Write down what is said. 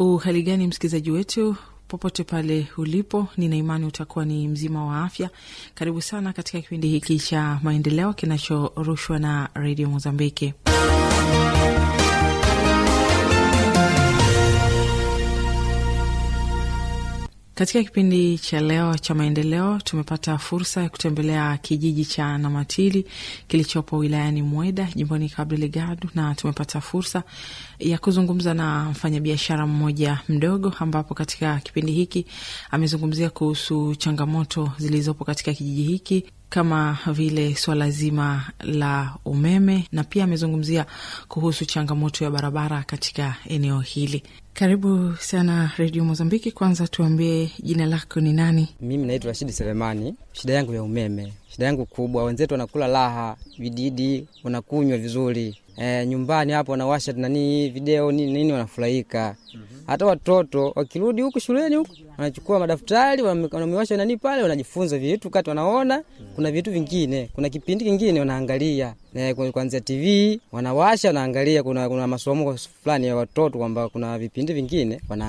Uhali gani msikilizaji wetu popote pale ulipo, nina imani utakuwa ni mzima wa afya. Karibu sana katika kipindi hiki cha maendeleo kinachorushwa na redio Mozambiki. Katika kipindi cha leo cha maendeleo tumepata fursa ya kutembelea kijiji cha Namatili kilichopo wilayani Mweda jimboni Cabo Delgado, na tumepata fursa ya kuzungumza na mfanyabiashara mmoja mdogo, ambapo katika kipindi hiki amezungumzia kuhusu changamoto zilizopo katika kijiji hiki kama vile swala zima la umeme na pia amezungumzia kuhusu changamoto ya barabara katika eneo hili. Karibu sana Redio Mozambiki. Kwanza tuambie jina lako ni nani? Mimi naitwa Rashidi Selemani. Shida yangu ya umeme, shida yangu kubwa, wenzetu wanakula raha, vididi wanakunywa vizuri e, nyumbani hapo wanawasha nani video nini nini, wanafurahika hata watoto wakirudi huku shuleni huku wanachukua madaftari wanamewasha nani pale, wanajifunza vitu kati, wanaona kuna vitu vingine, kuna kipindi kingine wanaangalia e, kuanzia TV wanawasha wanaangalia, kuna, kuna masomo fulani ya watoto kwamba kuna vipindi vingine wana